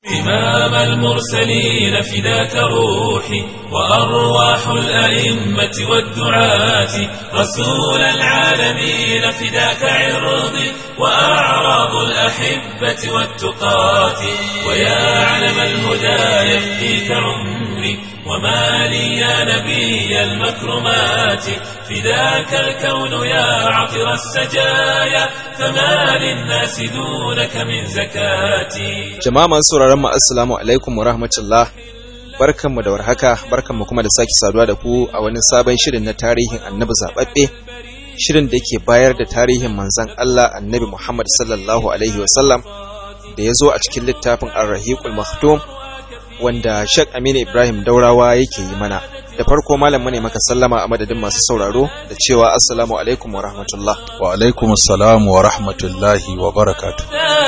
إمام المرسلين فداك روحي وأرواح الأئمة والدعاة رسول العالمين فداك عرضي وأعراض الأحبة والتقاة ويا علم الهدى يفديك عمري وما لي يا نبي المكرمات فداك الكون يا عطر السجايا فما للناس دونك من زكاتي Jama'a masu sauraron mu assalamu alaikum wa rahmatullah. Barkanmu da warhaka, barkanmu kuma da sake saduwa da ku a wani sabon shirin na tarihin Annabi zababbe. Shirin da ke bayar da tarihin manzon Allah Annabi Muhammad sallallahu alaihi wasallam da ya zo a cikin littafin Ar-Rahiqul Maktum wanda Sheikh Aminu Ibrahim Daurawa yake yi mana. Da farko malam ne maka sallama a madadin masu sauraro da cewa assalamu alaikum wa rahmatullah. wa alaikum assalam wa rahmatullahi wa barakatuh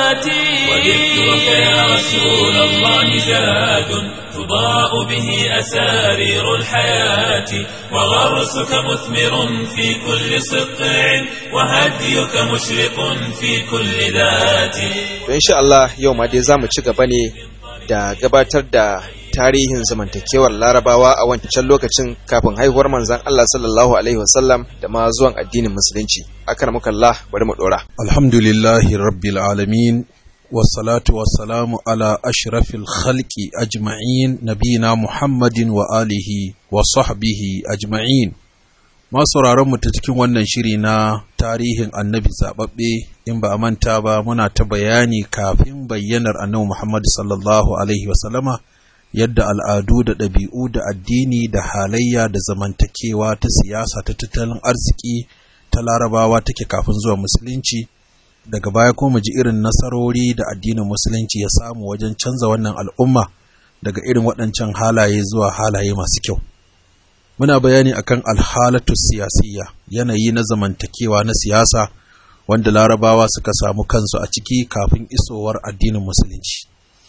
وذكرك يا رسول الله زاد تضاء به أسارير الحياة وغرسك مثمر في كل سطع وهديك مشرق في كل ذات To insha Allah yau ma dai zamu ci gaba ne da gabatar da tarihin zamantakewar Larabawa a wancan lokacin kafin haihuwar manzon Allah sallallahu alaihi wasallam da ma zuwan addinin musulunci. Akramakallah bari mu dora. alhamdulillahi rabbil alamin wassalatu wassalamu ala ashrafil khalqi ajma'in nabina muhammadin wa alihi wa sahbihi ajma'in masu mu ta cikin wannan shiri na tarihin annabi zababbe in ba a manta ba muna ta bayani kafin bayyanar annabi muhammad sallallahu alaihi wasallama yadda al'adu da ɗabi'u da addini da halayya da zamantakewa ta siyasa ta tattalin arziki ta larabawa take kafin zuwa musulunci daga baya kuma mu ji irin nasarori da addinin musulunci ya samu wajen canza wannan al'umma daga irin waɗancan halaye zuwa halaye masu kyau muna bayani akan alhalatu siyasiyya yanayi na zamantakewa na siyasa wanda larabawa suka samu kansu a ciki kafin isowar addinin musulunci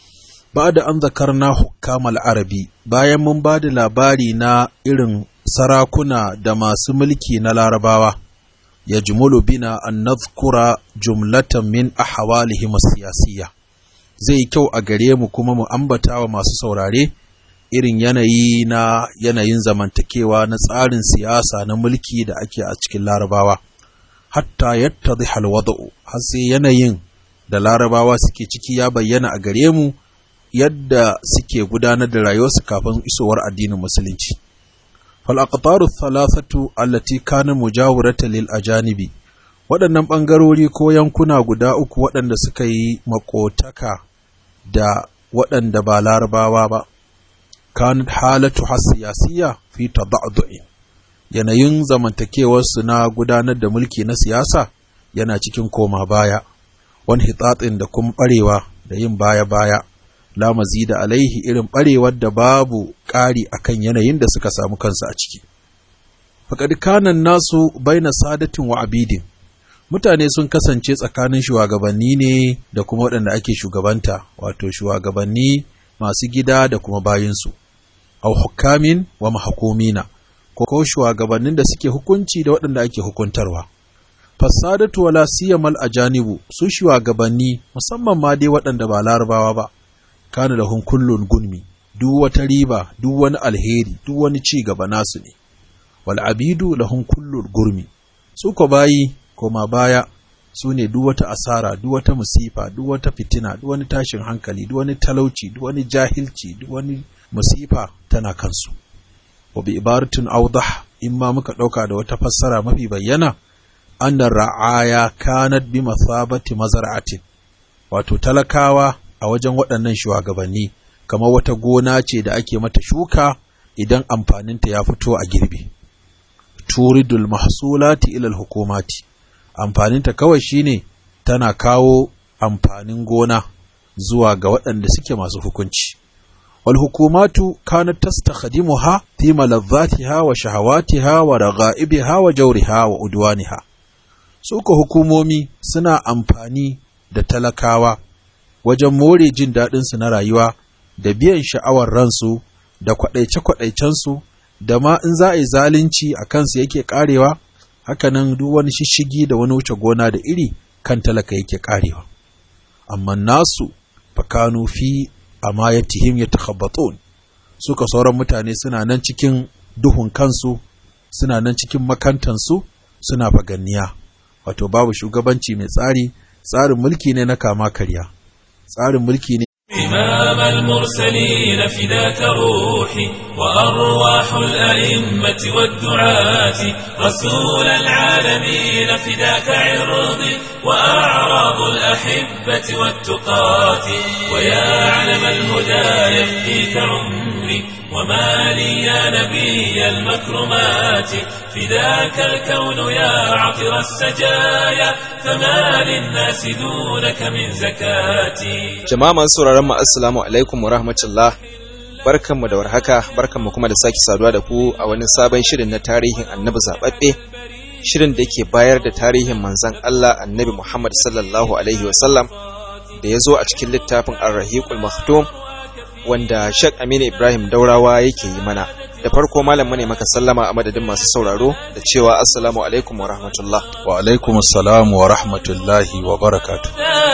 ba da an zakarna hukamal arabi bayan mun ba da labari na irin sarakuna da masu mulki na larabawa ya jumulu bina an nazkura jumlatan min ahwalihim siyasiyya zai yi kyau a gare mu kuma mu ambata wa masu saurare irin yanayi na yanayin zamantakewa na tsarin siyasa na mulki da ake a cikin larabawa hatta yattadhi alwada'u har sai yanayin da larabawa suke ciki ya bayyana a gare mu yadda suke gudanar da rayuwarsu kafin isowar addinin musulunci فالأقطار الثلاثة التي كان مجاورة للأجانب waɗannan ɓangarori ko yankuna guda uku waɗanda suka yi makotaka da waɗanda ba larabawa ba kan halatu siyasiya fi tada'du'in yanayin zamantakewarsu na gudanar da mulki na siyasa yana cikin koma baya wani hitatsin da kuma ɓarewa da yin baya-baya la mazida alaihi irin barewar da babu ƙari akan yanayin da suka samu kansu a ciki. Faƙad kanan nasu baina sadatin wa abidin, mutane sun kasance tsakanin shugabanni ne da kuma waɗanda ake shugabanta, wato shugabanni masu gida da kuma bayinsu, au hukamin wa mahakumina, ko shugabannin da suke hukunci da waɗanda ake hukuntarwa. Fasadatu wala siyamal ajanibu su shugabanni musamman ma dai waɗanda ba larabawa ba. kana da kullun gunmi duk wata riba duk wani alheri duk wani ci gaba nasu ne wal abidu lahum kullul gurmi su ko bayi koma baya su ne duk wata asara duk wata musifa duk wata fitina duk wani tashin hankali duk wani talauci duk wani jahilci duk wani musifa tana kansu wa bi ibaratin awdah in ma muka dauka da wata fassara mafi bayyana anna ra'aya kanat bi masabati mazar'atin wato talakawa a wajen waɗannan shugabanni kamar wata gona ce da ake mata shuka idan amfaninta ya fito a girbi turidul mahsulati ilal hukumati amfaninta kawai shine tana kawo amfanin gona zuwa ga waɗanda suke masu hukunci wal hukumatu kanat tastakhdimuha fi malazzatiha wa shahawatiha wa ragha'ibiha wa jawriha wa udwaniha suka hukumomi suna amfani da talakawa wajen more jin daɗinsu na rayuwa da biyan sha'awar ransu da kwaɗaice-kwaɗaicensu da ma in za a yi zalunci a kansu yake ƙarewa hakanan duk wani shishigi da wani wuce gona da iri kan talaka yake ƙarewa amma nasu fakanu fi amayatihim yatakhabbatun suka sauran mutane suna nan cikin duhun kansu suna nan cikin makantansu suna faganniya wato babu shugabanci mai tsari tsarin mulki ne na kama karya tsarin mulki ne إمام المرسلين فداك روحي وأرواح الأئمة والدعاة رسول العالمين فداك عرضي وأعراض الأحبة والتقاة ويا علم الهدى يفديك عمري وما لي يا نبي المكرمات فداك الكون يا عطر السجايا فما للناس دونك من زكاتي Jama'a masu sauraron mu assalamu alaikum wa rahmatullah. Barkanmu da warhaka, barkanmu kuma da sake saduwa da ku a wani sabon shirin na tarihin Annabi zababbe. Shirin da ke bayar da tarihin manzon Allah Annabi Muhammad sallallahu alaihi wa sallam da ya zo a cikin littafin Ar-Rahiqul Maktum wanda Sheikh Aminu Ibrahim Daurawa yake yi mana. Da farko malam mu ne maka sallama a madadin masu sauraro da cewa assalamu alaikum wa rahmatullah. wa alaikum assalam wa rahmatullahi wa barakatuh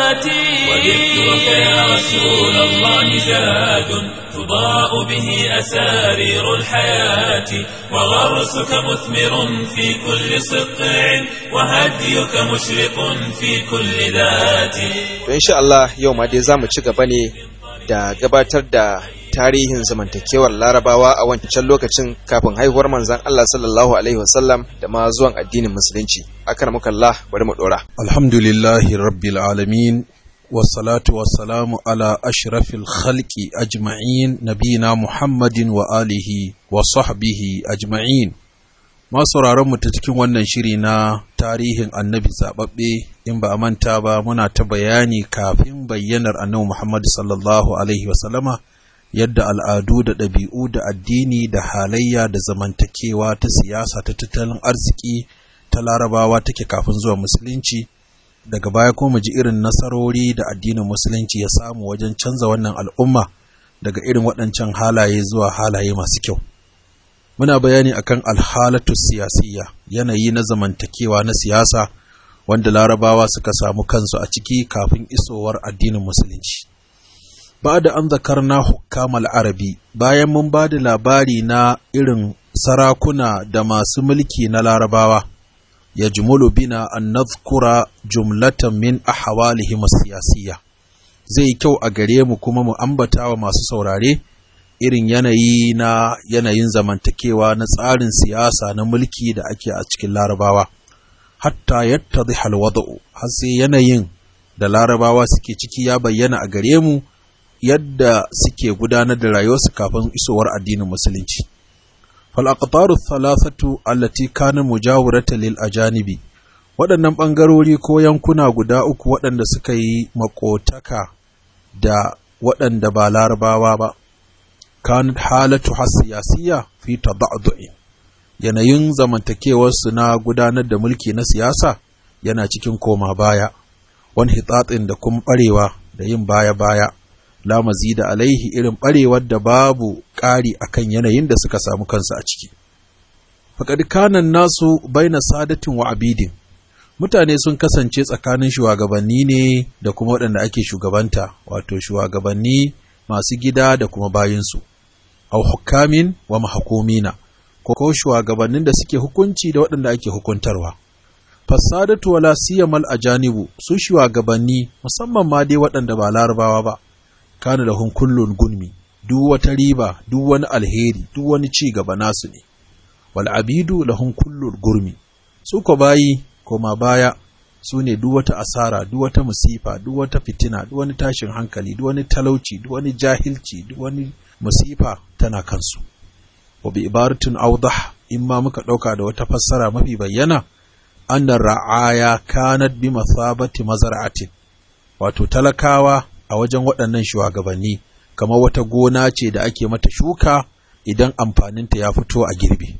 وذكرك يا رسول الله زاد تضاء به أسارير الحياة وغرسك مثمر في كل سطع وهديك مشرق في كل ذات To insha Allah yau ma dai zamu ci gaba ne da gabatar da tarihin zamantakewar larabawa a wancan lokacin kafin haihuwar manzon Allah sallallahu alaihi wasallam da ma zuwan addinin musulunci. Akramakallah bari mu dora. alhamdulillahi rabbil alamin wassalatu wassalamu ala ashrafil khalqi ajma'in nabina muhammadin wa alihi wa sahbihi ajma'in masu mu ta cikin wannan shiri na tarihin annabi zababbe in ba a manta ba muna ta bayani kafin bayyanar annabi muhammad sallallahu alaihi wasallama yadda al'adu da ɗabi'u da addini da halayya da zamantakewa ta siyasa ta tattalin arziki ta larabawa take kafin zuwa musulunci daga baya ko mu ji irin nasarori da addinin musulunci ya samu wajen canza wannan al'umma daga irin waɗancan halaye zuwa halaye masu kyau muna bayani akan alhalatu siyasiyya yanayi na zamantakewa na siyasa wanda larabawa suka samu kansu a ciki kafin isowar addinin musulunci ba da an zakarna hukamal arabi bayan mun ba da labari na irin sarakuna da masu mulki na larabawa ya jumulu bina an nazkura jumlatan min ahwalihim siyasiyya zai kyau a gare mu kuma mu ambata wa masu saurare irin yanayi na yanayin zamantakewa na tsarin siyasa na mulki da ake a cikin larabawa hatta yattadhiha alwada'u har sai yanayin da larabawa suke ciki ya bayyana a gare mu yadda suke gudanar da rayuwarsu kafin isowar addinin musulunci فالأقطار الثلاثة التي كان مجاورة للأجانب waɗannan ɓangarori ko yankuna guda uku waɗanda suka yi makotaka da waɗanda ba larabawa ba kan halatu siyasiyya fi tada'du'in yanayin zamantakewarsu na gudanar da mulki na siyasa yana cikin koma baya wani hitatsin da kuma ɓarewa da yin baya-baya la mazida alaihi irin barewar da babu ƙari akan yanayin da suka samu kansu a ciki. Faƙad kanan nasu baina sadatin wa abidin, mutane sun kasance tsakanin shugabanni ne da kuma waɗanda ake shugabanta, wato shugabanni masu gida da kuma bayinsu, au hukamin wa mahakumina, ko shugabannin da suke hukunci da waɗanda ake hukuntarwa. Fasadatu wala siyamal ajanibu su shugabanni musamman ma dai waɗanda ba larabawa ba. kana lahun kullun gunmi duk wata riba duk wani alheri duk wani ci gaba nasu ne wal abidu lahun kullun gurmi su ko bayi koma baya su ne duk wata asara duk wata musifa duk wata fitina duk wani tashin hankali duk wani talauci duk wani jahilci duk wani musifa tana kansu wa bi ibaratin awdah in ma muka dauka da wata fassara mafi bayyana annar ra'aya kanat bi mathabati mazar'atin wato talakawa a wajen waɗannan shugabanni kamar wata gona ce da ake mata shuka idan amfaninta ya fito a girbi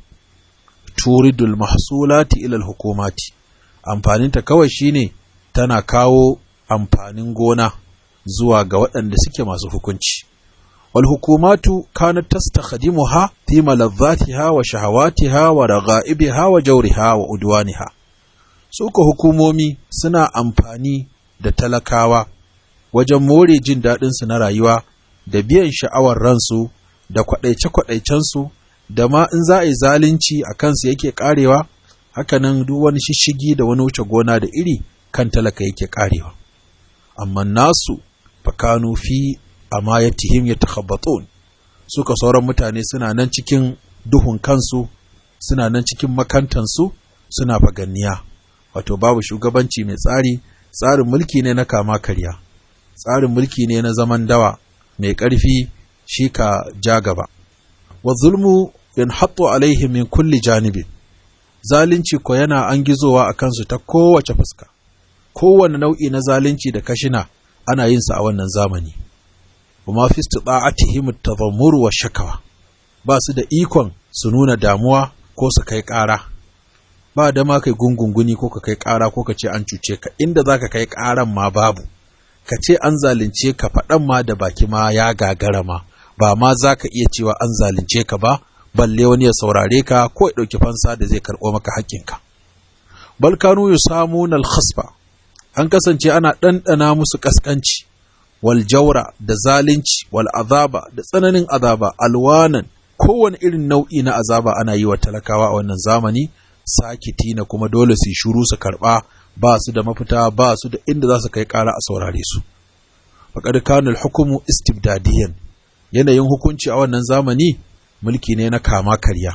turidul mahsulati ilal hukumati amfaninta kawai shine tana kawo amfanin gona zuwa ga waɗanda suke masu hukunci wal hukumatu kanat tastakhdimuha fi malazzatiha wa shahawatiha wa ragha'ibiha wa jawriha wa udwaniha suka hukumomi suna amfani da talakawa wajen more jin daɗinsu na rayuwa da biyan sha'awar ransu da kwaɗaice-kwaɗaicensu da ma in za a yi zalunci a kansu yake ƙarewa hakanan duk wani shishigi da wani wuce gona da iri kan talaka yake ƙarewa amma nasu fakanu fi amayatihim yatakhabbatun suka sauran mutane suna nan cikin duhun kansu suna nan cikin makantansu suna faganniya wato babu shugabanci mai tsari tsarin mulki ne na kama karya tsarin mulki ne na zaman dawa mai ƙarfi shi ka ja gaba wa zulmu yanhattu alaihim min kulli janibin zalunci ko yana an gizowa a kansu ta kowace fuska kowane nau'i na zalunci da kashina ana yin sa a wannan zamani kuma fi istita'atihim at-tadhammur wa shakawa ba su da ikon su nuna damuwa ko su kai ƙara ba da ma kai gungunguni ko ka kai ƙara ko ka ce an cuce ka inda zaka kai ƙaran ma babu ka ce an zalunce ka faɗan ma da baki ma ya gagara ma ba ma za ka iya cewa an zalunce ka ba balle wani ya saurare ka ko ya ɗauki fansa da zai karɓo maka haƙƙinka balkanu yu samu nal khasfa an kasance ana ɗanɗana musu ƙasƙanci wal jaura da zalunci wal azaba da tsananin azaba alwanan kowane irin nau'i na azaba ana yi wa talakawa a wannan zamani sakiti na kuma dole su shuru su karɓa ba su da mafita ba su da inda za su kai ƙara a saurare su faƙad kanul hukumu istibdadiyan yanayin hukunci a wannan zamani mulki ne na kama karya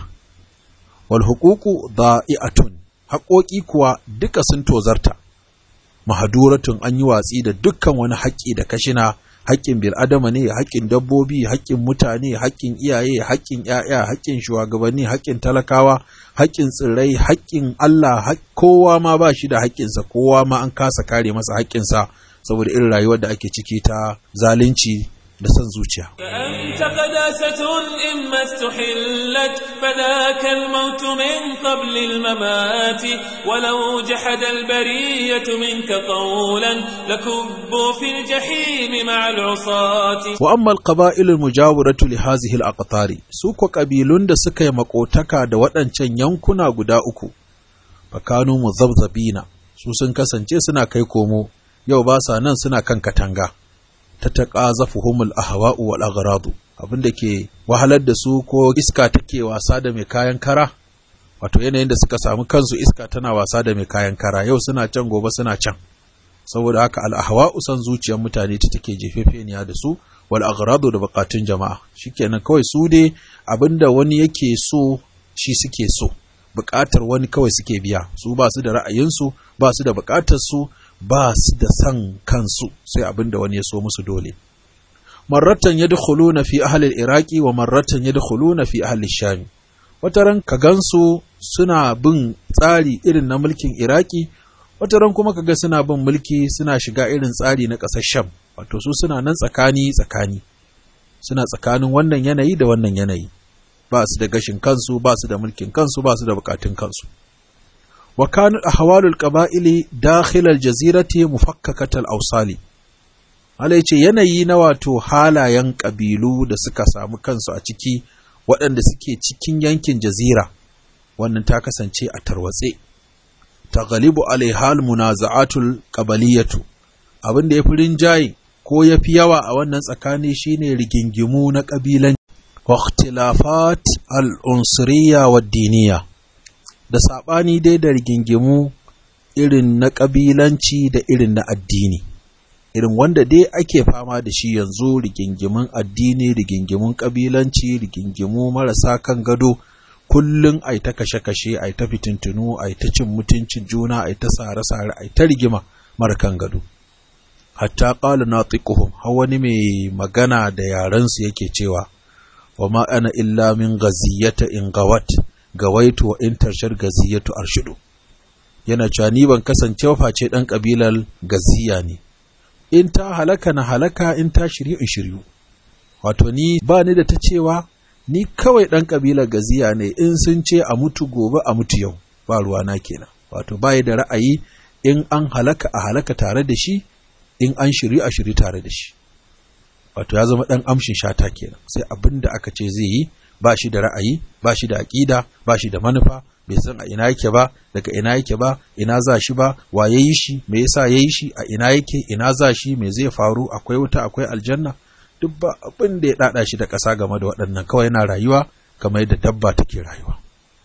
wal huququ da'i'atun haƙoƙi kuwa duka sun tozarta mahaduratun an yi watsi da dukkan wani haƙƙi da kashina haƙƙin bil'adama ne haƙƙin dabbobi haƙƙin mutane haƙƙin iyaye haƙƙin ƴaƴa haƙƙin shugabanni haƙƙin talakawa haƙƙin tsirrai haƙƙin Allah kowa ma ba shi da haƙƙinsa kowa ma an kasa kare masa haƙƙinsa saboda irin rayuwar da ake ciki ta zalunci da son zuciya. فأنت قداسة إما استحلت فذاك الموت من قبل الممات ولو جحد البرية منك قولا لكبوا في الجحيم مع العصاة وأما القبائل المجاورة لهذه الأقطار سوق قبيلون da suka yi makotaka da waɗancan yankuna guda uku fakanu muzabzabina su sun kasance suna kai komo yau ba sa nan suna kan katanga ta taqazafuhumul ahwa'u wal aghradu abinda ke wahalar da su ko iska take wasa da mai kayan kara wato yanayin da suka samu kansu iska tana wasa da mai kayan kara yau suna can gobe suna can saboda haka al ahwa'u san zuciyar mutane ta take jefefeniya da su wal aghradu da bukatun jama'a shikenan kawai su dai abinda wani yake so shi suke so bukatar wani kawai suke biya su ba su da ra'ayinsu ba su da bukatar su ba su da san kansu sai abin da wani ya so musu dole marratan yadkhuluna fi ahli al-iraqi wa marratan yadkhuluna fi ahli sham wataran ka gansu suna bin tsari irin na mulkin iraki wataran kuma kaga suna bin mulki suna shiga irin tsari na ƙasar sham wato su suna nan tsakani tsakani suna tsakanin wannan yanayi da wannan yanayi ba su da gashin kansu ba su da mulkin kansu ba su da bukatun kansu وكان أحوال القبائل داخل الجزيرة مفككة الأوصال Allah ya ce yanayi na wato halayen ƙabilu da suka samu kansu a ciki waɗanda suke cikin yankin jazira wannan ta kasance a tarwatse ta galibu alaihal munaza'atul qabaliyatu abin da ya fi rinjaye ko ya fi yawa a wannan tsakani shine rigingimu na ƙabilan wa ikhtilafat al-unsuriyya wa diniya da saɓani dai da rigingimu irin na ƙabilanci da irin na addini irin wanda dai ake fama da shi yanzu rigingimun addini rigingimun ƙabilanci rigingimu marasa kan gado kullum ai ta kashe-kashe ai ta fitintunu ai ta cin mutuncin juna ai ta sare-sare ai ta rigima mara kan gado hatta ƙala na har wani mai magana da yarensu yake cewa wa ma ana illa min gaziyata in gawat gawaitu wa in tarshar gaziyatu arshidu yana cewa ni ban kasance face dan kabilar gaziya ne in ta halaka na halaka in ta shiryu in shiryu wato ni ba ni da ta cewa ni kawai dan kabilar gaziya ne in sun ce a mutu gobe a mutu yau ba ruwa na kenan wato bai da ra'ayi in an halaka a halaka tare da shi in an shiryu a shiryu tare da shi wato ya zama dan amshin shata kenan sai abin da aka ce zai yi ba shi da ra'ayi ba shi da aƙida ba shi da manufa bai san a ina yake ba daga ina yake ba ina za shi ba wa ya yi shi me yasa ya yi shi a ina yake ina za shi me zai faru akwai wuta akwai aljanna duk ba abin da ya ɗaɗa shi da ƙasa game da waɗannan kawai yana rayuwa kamar yadda dabba take rayuwa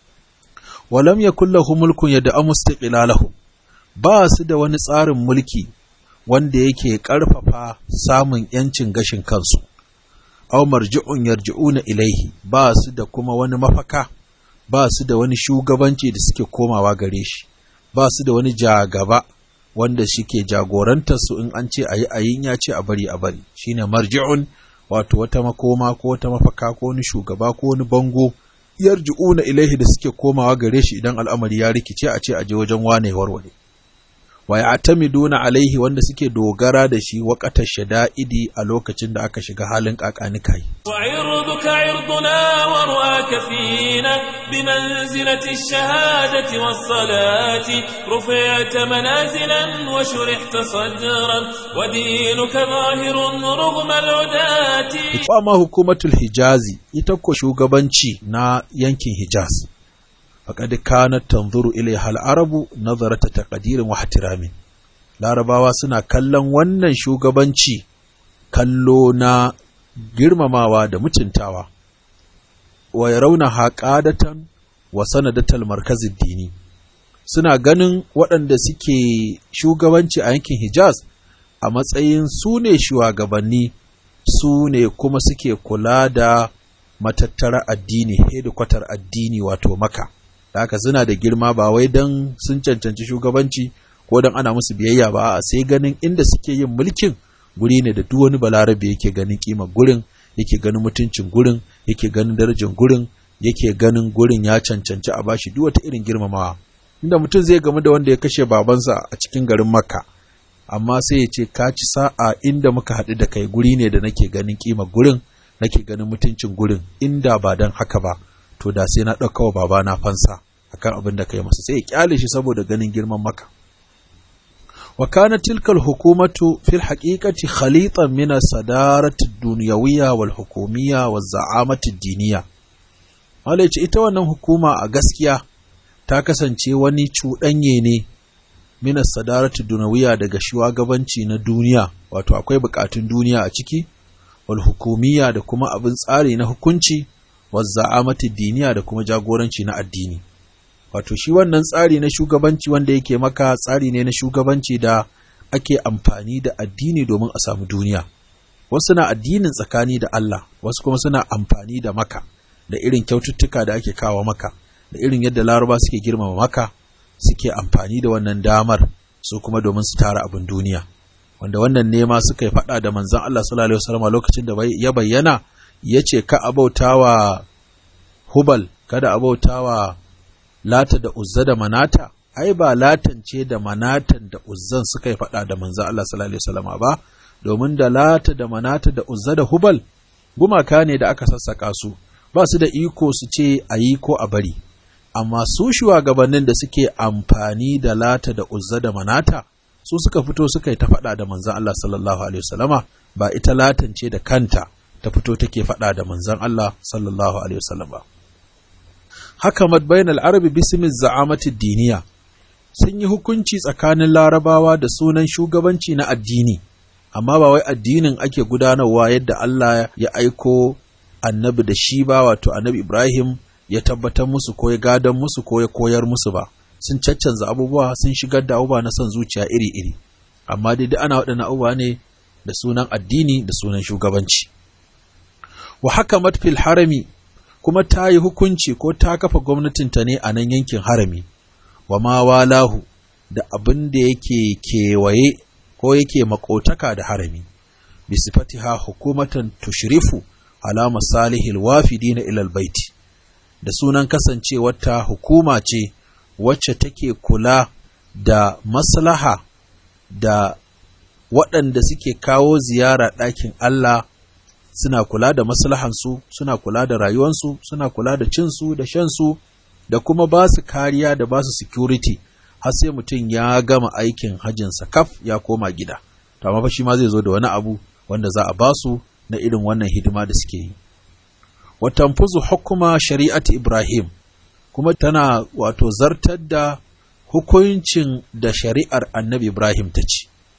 walam yakul lahu mulkun yadda mustaqilalahu ba su da wani tsarin mulki wanda yake ƙarfafa samun ‘yancin gashin kansu, aw marji'un yarji'una ilaihi ba su da kuma wani mafaka, ba su da wani shugabanci da suke komawa gare shi, ba su da wani jagaba wanda suke jagorantar su in an ce a yi ayin ya ce a bari a bari, shine marji'un wato wata makoma ko wata mafaka ko wani shugaba ko wani bango yarji'una ilaihi da suke komawa gare shi idan al'amari ya rikice a ce a je wajen wane warware. wa ya'tamiduna alaihi wanda suke dogara da shi waqata shada'idi a lokacin da aka shiga halin kakanikai وعرضك عرضنا ورؤاك فينا بمنزلة الشهادة والصلاة رفعت منازلا وشرحت صدرا ودينك ظاهر رغم العداة ma hukumatul hijazi ita ko shugabanci na yankin hijaz faqad kanat tanzuru ilaiha al-arabu nazarata taqdirin wa ihtiramin larabawa suna kallon wannan shugabanci kallo na girmamawa da mutuntawa wa yarawna haqadatan wa sanadatal markazid dini suna ganin waɗanda suke shugabanci a yankin hijaz a matsayin su ne shugabanni su ne kuma suke kula da matattara addini hedikwatar addini wato maka da haka suna da girma ba wai don sun cancanci shugabanci ko don ana musu biyayya ba a sai ganin inda suke yin mulkin guri ne da duk wani balarabe yake ganin kima gurin yake ganin mutuncin gurin yake ganin darajar gurin yake ganin gurin ya cancanci a bashi duk wata irin girmamawa inda mutum zai gamu da wanda ya kashe babansa a cikin garin makka amma sai ya ce ka ci sa'a inda muka haɗu da kai guri ne da nake ganin kima gurin nake ganin mutuncin gurin inda ba don haka ba to da sai na ɗauka wa babana fansa akan abin da kai masa sai ya kyale shi saboda ganin girman maka wa kana tilkal hukumatu fil haqiqati khalitan min as-sadarati ad-dunyawiyya wal hukumiyya waz za'amati ad-diniyya wala ita wannan hukuma a gaskiya ta kasance wani cuɗanye ne minas sadaratu dunawiya daga shugabanci na duniya wato akwai bukatun duniya a ciki wal hukumiyya da kuma abin tsari na hukunci wal za'amati diniya da kuma jagoranci na addini wato shi wannan tsari na shugabanci wanda yake maka tsari ne na shugabanci da ake amfani da addini domin a samu duniya wasu na addinin tsakani da Allah wasu kuma suna amfani da maka da irin kyaututtuka da ake kawo maka da irin yadda laraba suke girmama maka suke amfani da wannan damar su kuma domin su tara abin duniya wanda wannan nema suka yi faɗa da manzon Allah sallallahu alaihi wasallam lokacin da ya bayyana yace ka abautawa hubal kada abautawa lata da uzza da manata ai ba latan ce da manatan da uzzan suka yi faɗa da manzon Allah sallallahu alaihi wasallam ba domin da lata da manata da uzza da hubal gumaka ne da aka sassaka su ba su da iko su ce a yi ko a bari amma su shugabannin da suke amfani da lata da uzza da manata su suka fito suka yi ta faɗa da manzan Allah sallallahu alaihi wasallama ba ita latan ce da kanta ta fito take faɗa da manzan Allah sallallahu alaihi wasallam ba haka madbayin al'arabi bismin za'amati diniya sun yi hukunci tsakanin larabawa da sunan shugabanci na addini amma ba wai addinin ake gudanarwa yadda Allah ya aiko annabi da shi ba wato annabi Ibrahim ya tabbatar musu ko ya gadon musu ko ya koyar musu ba sun caccanza abubuwa sun shigar da abubuwa na son zuciya iri-iri amma dai ana waɗannan abubuwa ne da sunan addini da sunan shugabanci wa haka matfil harami kuma ta yi hukunci ko ta kafa gwamnatinta ne a nan yankin harami wa ma walahu da abin da yake kewaye ko yake makotaka da harami bisifatiha hukumatan tushrifu ala masalihil wafidina ilal baiti da sunan kasancewarta hukuma ce wacce take kula da maslaha da waɗanda suke kawo ziyara ɗakin Allah suna kula da maslahansu suna kula da rayuwansu suna kula da cinsu da shansu da kuma ba su kariya da ba su security har sai mutum ya gama aikin hajjinsa kaf ya koma gida to amma fa shi ma zai zo da wani abu wanda za a ba su na irin wannan hidima da suke yi wa tanfuzu hukuma shari'ati Ibrahim kuma tana wato zartar da hukuncin da shari'ar Annabi Ibrahim ta ce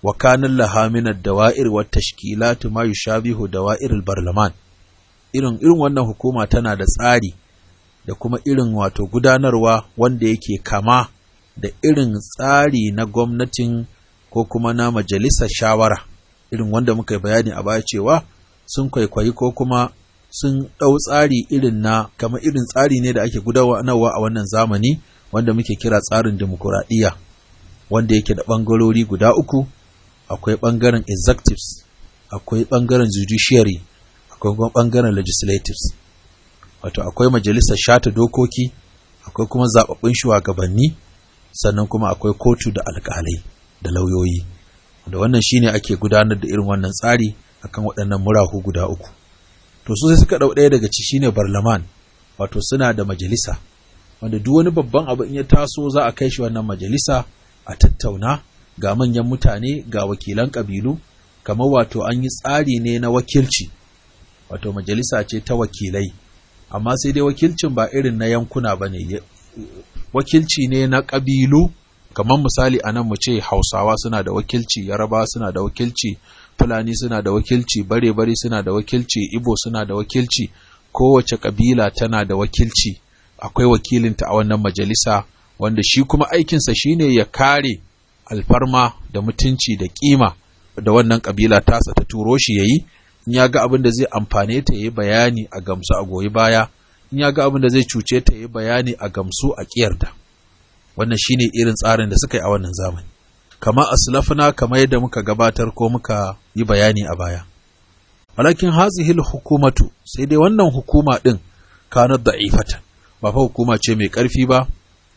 wa kanin laha min ad-dawa'ir wa tashkilat ma yushabihu dawa'ir al-barlaman irin irin wannan hukuma tana da tsari da kuma irin wato gudanarwa wanda yake kama da irin tsari na gwamnatin ko kuma na majalisar shawara irin wanda muka yi bayani a baya cewa sun kwaikwayi ko kuma sun ɗau tsari irin na kama irin tsari ne da ake gudanarwa a wannan zamani wanda muke kira tsarin demokuraɗiyya wanda yake da ɓangarori guda uku akwai ɓangaren executives akwai ɓangaren judiciary akwai kuma ɓangaren legislatives wato akwai majalisar shata dokoki akwai kuma zaɓaɓɓun shugabanni sannan kuma akwai kotu da alƙalai da lauyoyi da wannan shine ake gudanar da irin wannan tsari akan waɗannan murahu guda uku to su sai suka ɗau ɗaya daga ci shine barlaman wato suna da majalisa wanda duk wani babban abu in ya taso za a kai shi wannan majalisa a tattauna ga manyan mutane ga wakilan ƙabilu kamar wato an yi tsari ne na wakilci wato majalisa ce ta wakilai amma sai dai wakilcin ba irin na yankuna ba ne wakilci ne na ƙabilu kamar misali a nan mu ce hausawa suna da wakilci yaraba suna da wakilci fulani suna da wakilci bare-bare suna da wakilci ibo suna da wakilci kowace ƙabila tana da wakilci akwai wakilinta a wannan majalisa wanda shi kuma aikinsa shine ya kare alfarma da mutunci da kima da wannan ƙabila tasa ta turo shi ya yi in ya ga abin da zai amfane ta yi bayani a gamsu a goyi baya in ya ga abin da zai cuce ta yi bayani a gamsu a ƙiyarda wannan shine irin tsarin da suka yi a wannan zamani kama aslafna kamar yadda muka gabatar ko muka yi bayani a baya walakin hazihil hukumatu sai dai wannan hukuma din kanat da'ifatan ba fa hukuma ce mai ƙarfi ba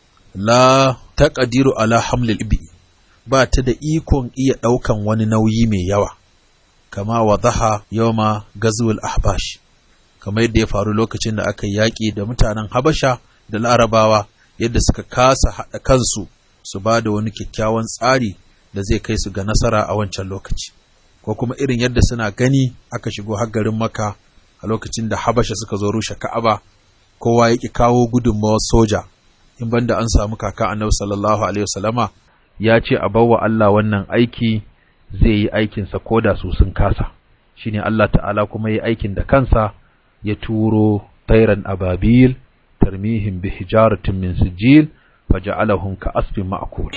la taqdiru ala hamlil ibi ba ta da ikon iya ɗaukan wani nauyi mai yawa kama wadaha yawma gazwul ahbash kamar yadda ya faru lokacin da aka yaƙi da mutanen habasha da larabawa yadda suka kasa haɗa kansu su ba da wani kyakkyawan tsari da zai kai su ga nasara a wancan lokaci ko kuma irin yadda suna gani aka shigo har garin maka a lokacin da habasha suka zo rushe ka'aba kowa ya ƙi kawo gudunmawar soja in banda an samu kaka annabi sallallahu alaihi wasallama ya ce a bawa Allah wannan aiki zai yi aikinsa ko da su sun kasa shine Allah ta'ala kuma yi aikin da kansa ya turo tairan ababil tarmihim bi hijaratin min sijil فجعلهم كأسف مأكول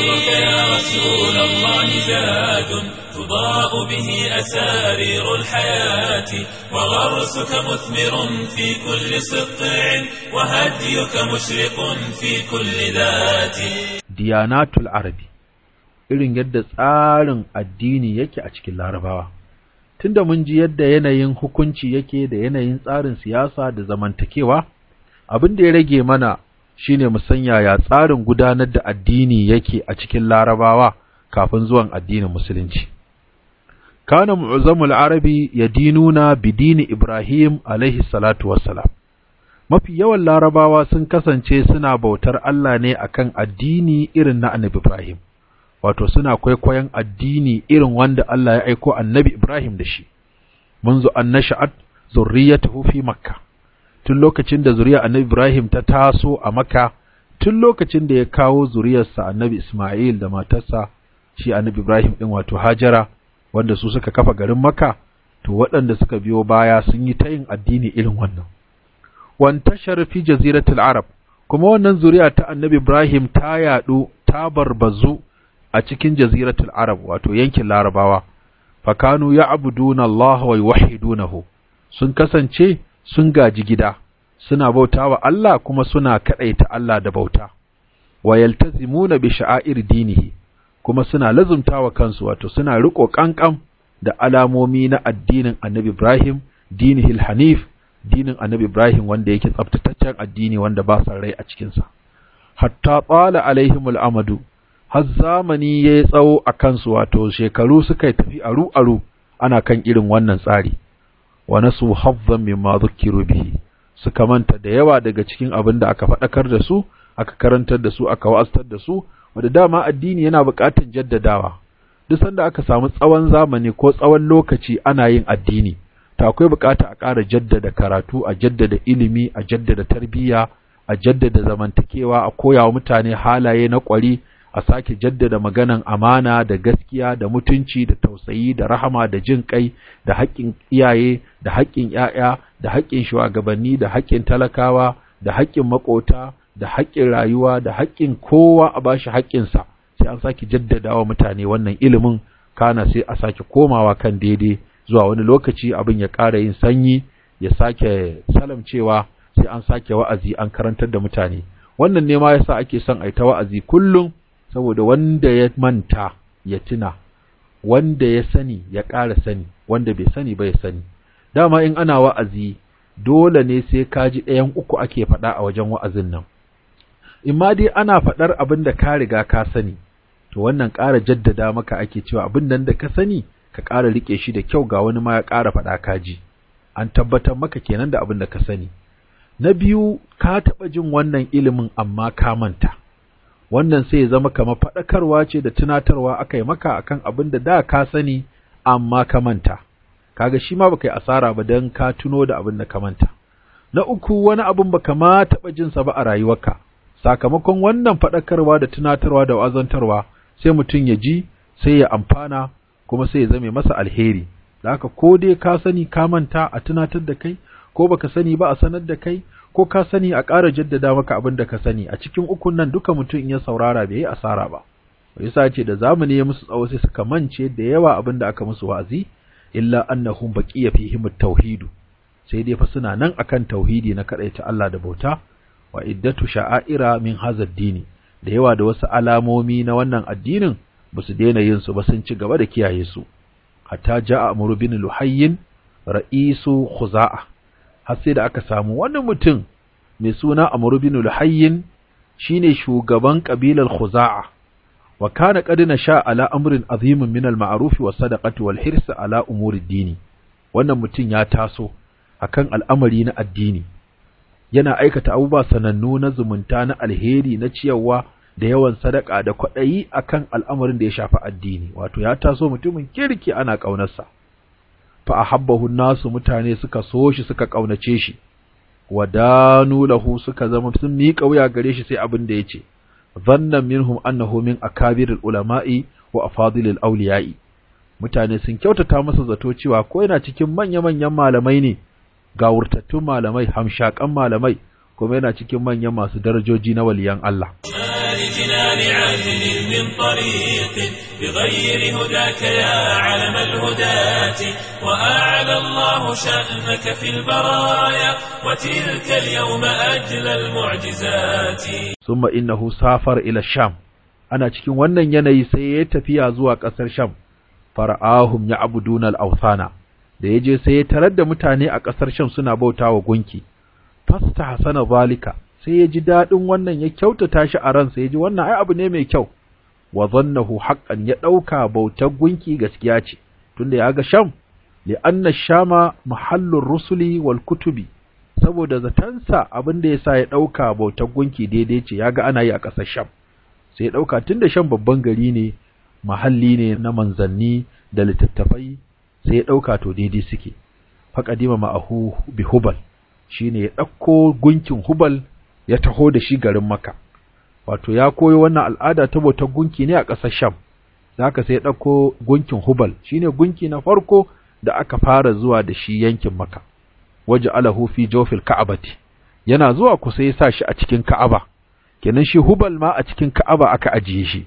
يا رسول الله زاد تضاء به أسارير الحياة وغرسك مثمر في كل سطع وهديك مشرق في كل ذات ديانات العربي irin yadda tsarin addini yake a cikin larabawa tunda mun ji yadda yanayin hukunci yake da yanayin tsarin siyasa da zamantakewa abin da ya rage mana shine mu san yaya tsarin gudanar da addini yake a cikin larabawa kafin zuwan addinin musulunci kana mu'azzamul arabi yadinuna bidini ibrahim alaihi salatu wassalam mafi yawan larabawa sun kasance suna bautar Allah ne akan addini irin na annabi ibrahim wato suna kwaikwayon addini irin wanda Allah ya aiko annabi ibrahim da shi منذ أن نشأت ذريته في مكة tun lokacin da zuriya annabi Ibrahim ta taso a Makka tun lokacin da ya kawo zuriyarsa annabi Ismail da matarsa shi annabi Ibrahim din wato Hajara wanda su suka kafa garin Makka to waɗanda suka biyo baya sun yi ta yin addini irin wannan wan tashar fi jaziratul arab kuma wannan zuriya ta annabi Ibrahim ta yadu ta barbazu a cikin jaziratul arab wato yankin larabawa fakanu ya'buduna Allah wa yuwahhidunahu sun kasance sun gaji gida suna bauta wa Allah kuma suna kaɗaita Allah da bauta wa yaltazimuna bi sha'air dinihi kuma suna lazumtawa kansu wato suna riko kankan da alamomi na addinin Annabi Ibrahim dinihil hanif dinin Annabi Ibrahim wanda yake tsaftataccen addini wanda ba sa rai a cikin sa hatta tsala alaihimul amadu har zamani yayi tsawo a kansu wato shekaru suka tafi aru aru ana kan irin wannan tsari wa nasu hazzan mimma dhukkiru bihi suka manta da yawa daga cikin abin da aka faɗakar da su aka karantar da su aka wa'aztar da su wanda dama addini yana buƙatar jaddadawa duk sanda aka samu tsawon zamani ko tsawon lokaci ana yin addini to akwai buƙata a ƙara jaddada karatu a jaddada ilimi a jaddada tarbiyya a jaddada zamantakewa a koya wa mutane halaye na ƙwari a sake jaddada maganan amana da gaskiya da mutunci da tausayi da rahama da jin kai da haƙƙin iyaye da haƙƙin ƴaƴa da haƙƙin shugabanni da haƙƙin talakawa da haƙƙin maƙota da haƙƙin rayuwa da haƙƙin kowa a bashi haƙƙinsa sai an sake jaddada wa mutane wannan ilimin kana sai a sake komawa kan daidai zuwa wani lokaci abin ya ƙara yin sanyi ya sake salamcewa sai an sake wa'azi an karantar da mutane wannan ne ma yasa ake son a yi ta wa'azi kullum saboda wanda ya manta ya tuna wanda ya sani ya ƙara sani wanda bai sani ba ya sani dama in ana wa'azi dole ne sai ka ji ɗayan uku ake faɗa a wajen wa'azin nan in ma dai ana faɗar abin da ka riga ka sani to wannan ƙara jaddada maka ake cewa abin nan da ka sani ka ƙara riƙe shi da kyau ga wani ma ya ƙara faɗa ka ji an tabbatar maka kenan da abin da ka sani na biyu ka taɓa jin wannan ilimin amma ka manta wannan sai ya zama kamar faɗakarwa ce da tunatarwa aka yi maka akan abin da da ka sani amma ka manta kaga shi ma baka yi asara ba dan ka tuno da abin da ka manta na uku wani abin baka ma taɓa jin sa ba a rayuwarka sakamakon wannan faɗakarwa da tunatarwa da wazantarwa sai mutum ya ji sai ya amfana kuma sai ya zame masa alheri da haka ko dai ka sani ka manta a tunatar da kai ko baka sani ba a sanar da kai ko ka sani a ƙara jaddada maka abin da ka sani a cikin ukun nan duka mutum in ya saurara bai yi asara ba yasa ce da zamani ya musu tsawo sai suka mance da yawa abin da aka musu wa'azi illa annahum baqiya fihim at-tauhid sai dai fa suna nan akan tauhidi na kadaita Allah da bauta wa iddatu sha'aira min hadha dini da yawa da wasu alamomi na wannan addinin ba su daina yin su ba sun ci gaba da kiyaye su hatta ja'a amru bin luhayyin ra'isu khuza'a har sai da aka samu wani mutum mai suna amru bin luhayyin shine shugaban kabilar khuza'a wa kana qad nasha ala amrin azimin min al-ma'ruf wa sadaqati wal hirs ala umuri dini wannan mutum ya taso akan al'amari na addini yana aikata abubuwa sanannu na zumunta na alheri na ciyarwa da yawan sadaka da kwaɗayi akan al'amarin da ya shafi addini wato ya taso mutumin kirki ana ƙaunarsa fa ahabbahu nasu mutane suka so shi suka ƙaunace shi wadanu lahu suka zama sun miƙa wuya gare shi sai abin da yace dhannan minhum annahu min akabiril ulama'i wa afadilil awliya'i mutane sun kyautata masa zato cewa ko yana cikin manya-manyan malamai ne gawurtattun malamai hamshakan malamai kuma yana cikin manyan masu darajoji na waliyan Allah لجنان عدل من طريق بغير هداك يا علم الهداة وأعلى الله شأنك في البرايا وتلك اليوم أجل المعجزات ثم إنه سافر إلى الشام أنا cikin wannan yanayi sai ya tafiya zuwa ƙasar Sham fara'ahum ya'buduna al-awthana da yaje sai ya tarar da mutane a ƙasar Sham suna bautawa gunki fasta hasana zalika sai ya ji daɗin wannan ya kyautata shi a ransa ya ji wannan ai abu ne mai kyau wa zannahu haqqan ya ɗauka bautar gunki gaskiya ce tunda ya ga sham li anna shama mahallur rusuli wal kutubi saboda zatansa abin da yasa ya ɗauka bautar gunki daidai ce ya ga ana yi a ƙasar sham sai ya ɗauka tunda sham babban gari ne mahalli ne na manzanni da littattafai sai ya ɗauka to daidai suke faqadima ma'ahu bi hubal shine ya ɗauko gunkin hubal ya taho da shi garin Makka wato ya koyo wannan al'ada ta bautar gunki ne a ƙasar Sham zaka sai ya ɗauko gunkin Hubal shine gunki na farko da aka fara zuwa da shi yankin Makka waje alahu fi jawfil ka'abati yana zuwa ku sai ya sa shi a cikin Ka'aba kenan shi Hubal ma a cikin Ka'aba aka ajiye shi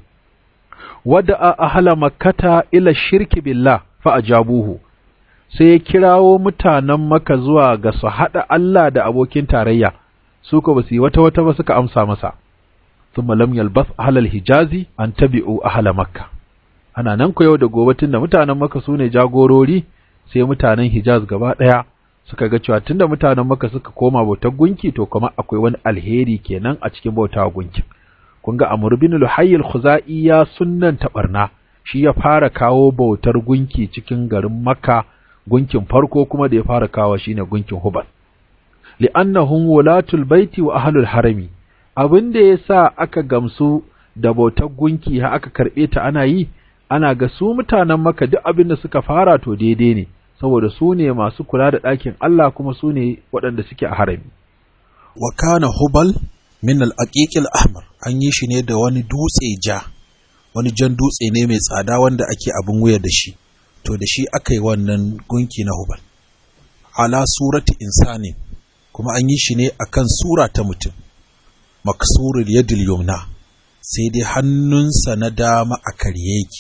wada ahla makkata ila shirki billah fa ajabuhu sai ya kirawo mutanen Makka zuwa ga su haɗa Allah da abokin tarayya su ko basu yi wata wata ba suka amsa masa thumma lam yalbath ahlal hijazi an tabi'u ahla makka ana nan ko yau da gobe tunda mutanen makka sune jagorori sai mutanen hijaz gaba daya suka ga cewa tunda mutanen makka suka koma bautar gunki to kuma akwai wani alheri kenan a cikin bautawa gunki kun ga amr bin luhayy al-khuzai ya sunnan tabarna shi ya fara kawo bautar gunki cikin garin makka gunkin farko kuma da ya fara kawo shine gunkin hubal li'annahum wulatul baiti wa ahlul harami abin da yasa aka gamsu da bautar gunki har aka karbe ta ana yi ana ga su mutanen maka duk abin da suka fara to daidai ne saboda su ne masu kula da ɗakin Allah kuma su ne waɗanda suke a harami wa kana hubal min al-aqiq al-ahmar an yi shi ne da wani dutse ja wani jan dutse ne mai tsada wanda ake abin wuya da shi to da shi aka yi wannan gunki na hubal ala surati insani kuma an yi shi ne akan sura ta mutum maksurul yadil yumna sai dai hannunsa na dama a karye yake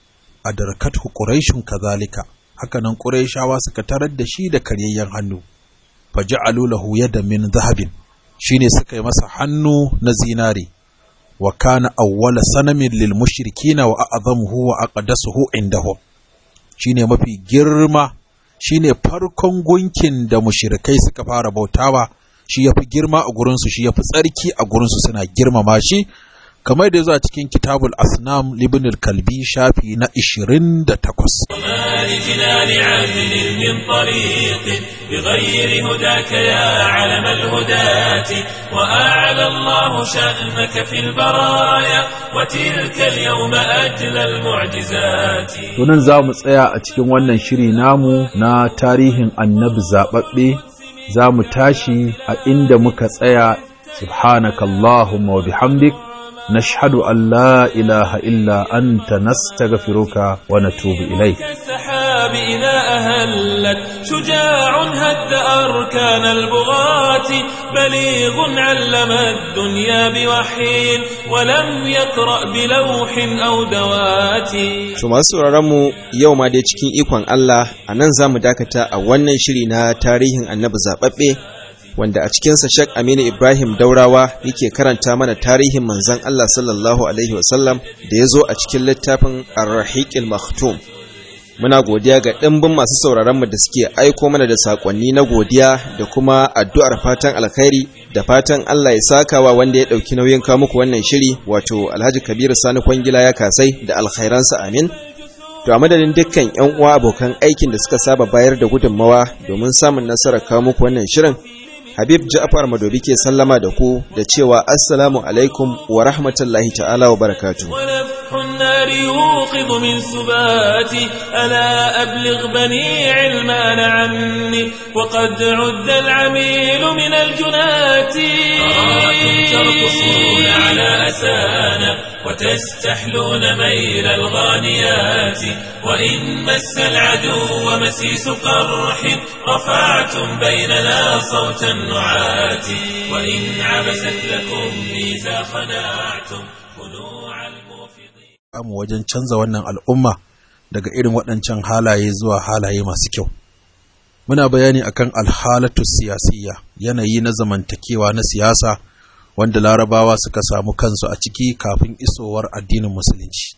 a darkatu quraishun kazalika hakanan quraishawa suka tarar da shi da karyayyen hannu faja'alu lahu yadan min zahabin shine suka yi masa hannu na zinare wa kana awwala sanamin lil mushrikina wa a'zamuhu wa aqdasuhu indahum shine mafi girma shine farkon gunkin da mushrikai suka fara bautawa shi yafi girma a gurinsu shi yafi tsarki a gurinsu suna girmama shi kamar da zuwa cikin kitabul asnam libn kalbi shafi na 28 وما لجنان عدل من طريق بغير هداك يا علم الهداة وأعلى الله شأنك في البرايا وتلك اليوم أجل المعجزات Tunan za mu tsaya a cikin wannan shiri namu na tarihin annabi zaɓaɓɓe za mu tashi a inda muka tsaya subhanakallahumma wa bihamdik نشهد أن لا إله إلا أنت نستغفرك ونتوب إليك كالسحاب إذا أهلت شجاع هد أركان البغاة بليغ علم الدنيا بوحي ولم يقرأ بلوح أو دوات To masu sauraronmu yau ma dai cikin ikon Allah a nan za mu dakata a wannan shiri na tarihin annabi zaɓaɓɓe wanda a cikinsa Sheikh Aminu Ibrahim Daurawa yake karanta mana tarihin manzon Allah sallallahu Alaihi wasallam da ya zo a cikin littafin Ar-Rahiqil Maktum. Muna godiya ga ɗimbin masu sauraronmu da suke aiko mana da saƙonni na godiya da kuma addu'ar fatan alkhairi da fatan Allah ya sakawa wanda ya ɗauki nauyin kawo muku wannan shiri wato Alhaji Kabiru Sani Kwangila ya kasai da alkhairansa amin. To a madadin dukkan 'yan uwa abokan aikin da suka saba bayar da gudunmawa domin samun nasarar kawo muku wannan shirin Habib Ja'far Madobi ke sallama da ku da cewa Assalamu alaikum wa rahmatullahi ta'ala wa barakatuh. ونفح النار يوقظ من سباتي ألا أبلغ بني علمان عني وقد عد العميل من الجنات أراكم ترقصون على أسانا وتستحلون ميل الغانيات وإن مس العدو مسيس قرح رفعتم بيننا صوت النعات وإن عبست لكم ميزا خنعتم خنوع الموفضين mu wajen canza wannan al'umma daga irin waɗancan halaye zuwa halaye masu kyau. Muna bayani akan alhalatu siyasiyya yanayi na zamantakewa na siyasa wanda larabawa suka samu kansu a ciki kafin isowar addinin musulunci.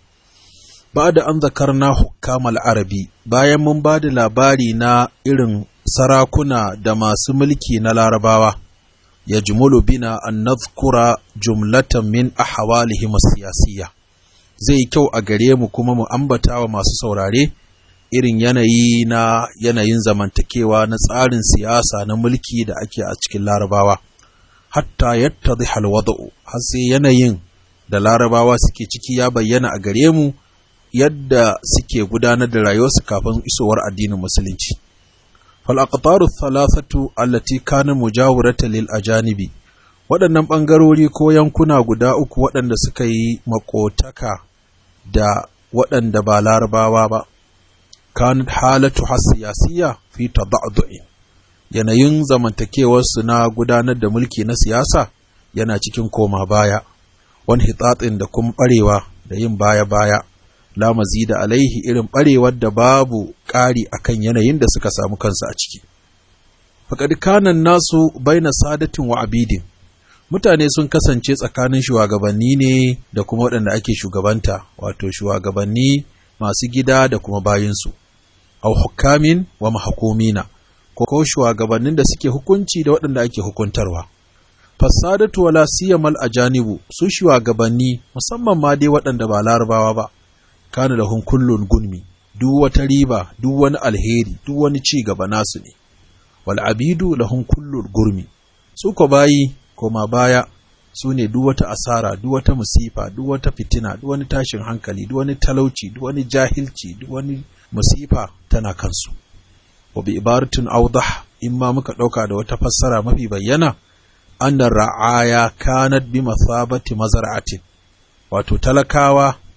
Ba da an zakarna hukamal arabi bayan mun ba da labari na irin sarakuna da masu mulki na larabawa, ya jumulu bina an nazkura jumlatan min ahwalihim siyasiyya. zai yi kyau a gare mu kuma mu ambata wa masu saurare irin yanayi na yanayin zamantakewa na tsarin siyasa na mulki da ake a cikin larabawa hatta yattadhi halwada'u har sai yanayin da larabawa suke ciki ya bayyana a gare mu yadda suke gudanar da rayuwarsu kafin isowar addinin musulunci fal aqtaru thalathatu allati kana mujawirata lil ajanibi waɗannan ɓangarori ko yankuna guda uku waɗanda suka yi makotaka da waɗanda ba larabawa ba kan halatu siyasiya fi tada'du'in yanayin zamantakewarsu na gudanar da mulki na siyasa yana cikin koma baya wani hitatsin da kuma ɓarewa da yin baya-baya la da alaihi irin ɓarewar da babu ƙari akan yanayin da suka samu kansu a ciki faƙad kanan nasu baina sadatin wa abidin mutane sun kasance tsakanin shugabanni ne da kuma waɗanda ake shugabanta wato shugabanni masu gida da kuma bayinsu au hukamin wa mahakumina ko shugabannin da suke hukunci da waɗanda ake hukuntarwa fasadatu wala siyamal ajanibu su shugabanni musamman ma dai waɗanda ba larabawa ba kana da hun kullun gunmi duk wata riba duk wani alheri duk wani ci gaba nasu ne wal abidu lahun kullun gurmi su ko bayi koma baya su ne duk wata asara duk wata musifa duk wata fitina duk wani tashin hankali duk wani talauci duk wani jahilci duk wani musifa tana kansu wa bi ibaratin awdah in ma muka dauka da wata fassara mafi bayyana anna ra'aya kanat bi mathabati mazar'atin wato talakawa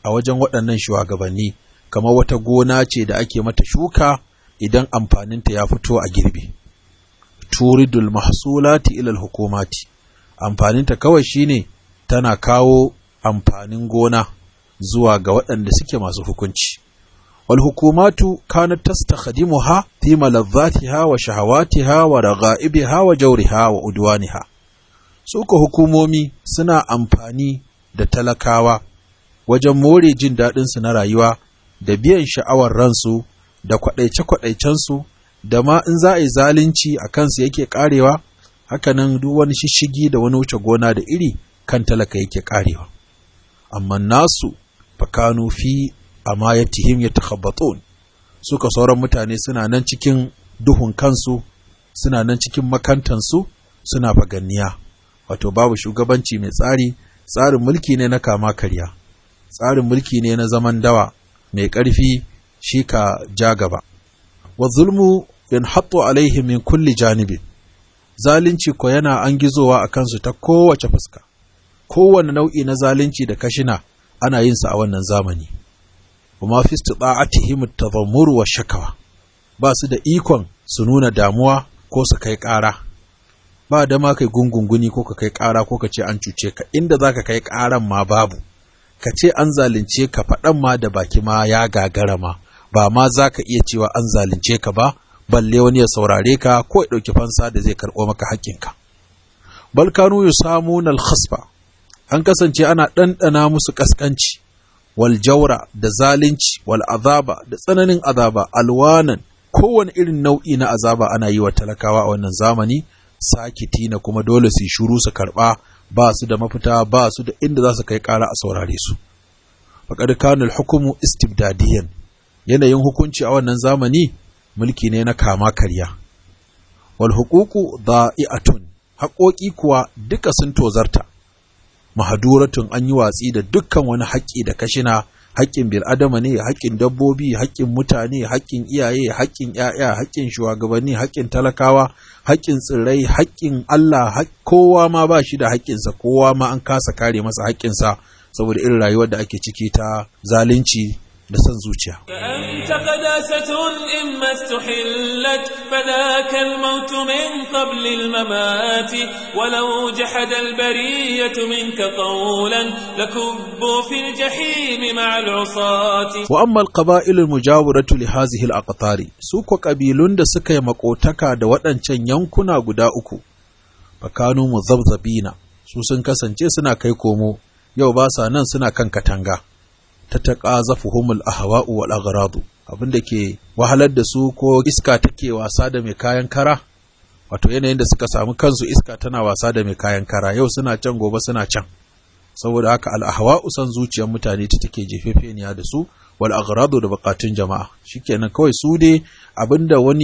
a wajen waɗannan shugabanni kamar wata gona ce da ake mata shuka idan amfaninta ya fito a girbi turidul mahsulati ilal hukumati amfaninta kawai shine tana kawo amfanin gona zuwa ga waɗanda suke masu hukunci wal hukumatu kanat tastakhdimuha fi malazzatiha wa shahawatiha wa ragha'ibiha wa jawriha wa udwaniha suka hukumomi suna amfani da talakawa wajen more jin daɗinsu na rayuwa da biyan sha'awar ransu da kwaɗaice-kwaɗaicensu da ma in za a yi zalunci a kansu yake ƙarewa hakanan duk wani shishigi da wani wuce gona da iri kan talaka yake ƙarewa amma nasu fakanu fi amayatihim yatakhabbatun suka sauran mutane suna nan cikin duhun kansu suna nan cikin makantansu suna faganniya wato babu shugabanci mai tsari tsarin mulki ne na kama karya tsarin mulki ne na zaman dawa mai ƙarfi shi ka ja gaba wa zulmu yanhattu alaihi min kulli janibin zalunci ko yana an gizowa a kansu ta kowace fuska kowane nau'i na zalunci da kashina ana yin sa a wannan zamani kuma fi istita'atihim at-tadhammur wa shakawa ba su da ikon su nuna damuwa ko su kai ƙara ba da ma kai gungunguni ko ka kai ƙara ko ka ce an cuce ka inda zaka kai ƙaran ma babu ka ce an zalunce ka faɗan ma da baki ma ya gagara ma ba ma za ka iya cewa an zalunce ka ba balle wani ya saurare ka ko ya ɗauki fansa da zai karɓo maka haƙƙinka balkanu yusamuna al-khasfa an kasance ana ɗanɗana musu ƙasƙanci wal jaura da zalunci wal azaba da tsananin azaba alwanan kowane irin nau'i na azaba ana yi wa talakawa a wannan zamani sakiti na kuma dole su shuru su karɓa ba su da mafita ba su da inda za su kai ƙara a saurare su faƙad kanul hukumu istibdadiyan yanayin hukunci a wannan zamani mulki ne na kama karya wal huququ da'i'atun haƙoƙi kuwa duka sun tozarta mahaduratun an yi watsi da dukkan wani haƙƙi da kashina haƙƙin bil'adama ne haƙƙin dabbobi haƙƙin mutane haƙƙin iyaye haƙƙin ‘ya'ya haƙƙin shugabanni haƙƙin talakawa haƙƙin tsirrai haƙƙin Allah kowa ma ba shi da haƙƙinsa kowa ma an kasa kare masa haƙƙinsa saboda irin rayuwar da ake ciki ta zalunci da son zuciya. فأنت قداسة إما استحلت فذاك الموت من قبل الممات ولو جحد البرية منك قولا لكبوا في الجحيم مع العصاة وأما القبائل المجاورة لهذه الأقطار سوق قبيلون da suka yi makotaka da waɗancan yankuna guda uku fakanu muzabzabina su sun kasance suna kai komo yau ba sa nan suna kan katanga ta taqazafuhumul ahwa'u wal aghradu abinda ke wahalar da su ko iska take wasa da mai kayan kara wato yanayin da suka samu kansu iska tana wasa da mai kayan kara yau suna can gobe suna can saboda haka al ahwa'u san zuciyar mutane ta take jefefeniya da su wal aghradu da bukatun jama'a shikenan kawai su dai abinda wani